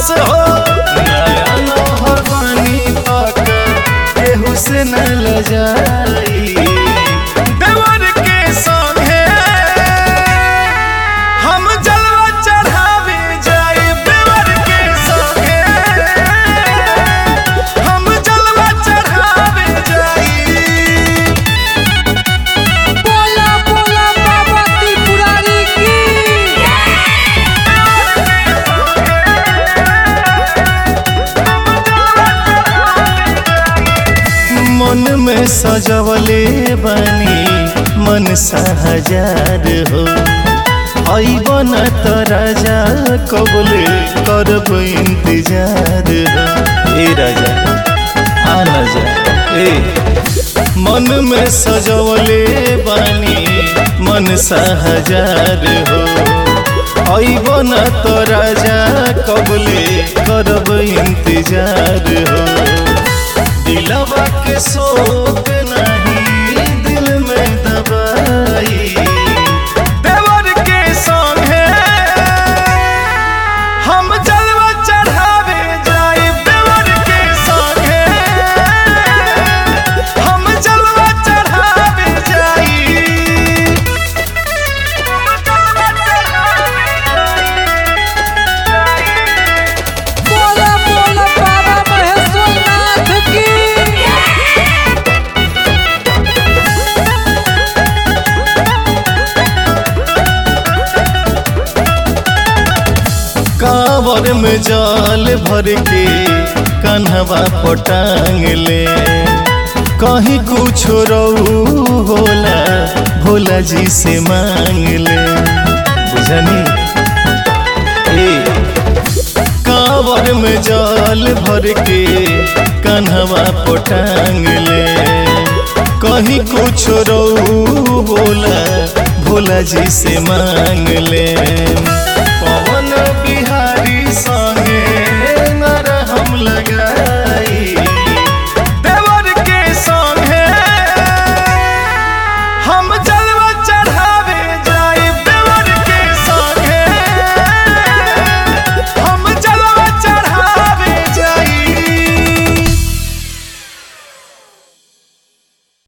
पास हो नया नौहर बानी पाक केहू से न लजाई देवर के संगे हम जलवा चढ़ावे जाए देवर के संगे हम जलवा चढ़ावे जाई बोला बोला बाबा त्रिपुरारी की मन में सजवले बनी मन हजार हो अबन त राजा कबले करब इंतजार हो ए राजा आ न जा ए मन में सजवले बनी मन हजार हो अबन त राजा कबले करब इंतजार हो दिलवा के शोक नहीं दिल में दबाई देवर के संगे हम जलवा चढ़ावे जाए देवर के संगे हम जलवा चढ़ावे जाई बोला बोला बाबा महेश्वरनाथ की कांवर में जाल भर के कन्हवा पटांग ले कहीं कुछ रहू होला भोला जी से मांग ले बुझनी ए कांवर में जाल भर के कन्हवा पटांग ले कहीं कुछ रहू होला भोला जी से मांग ले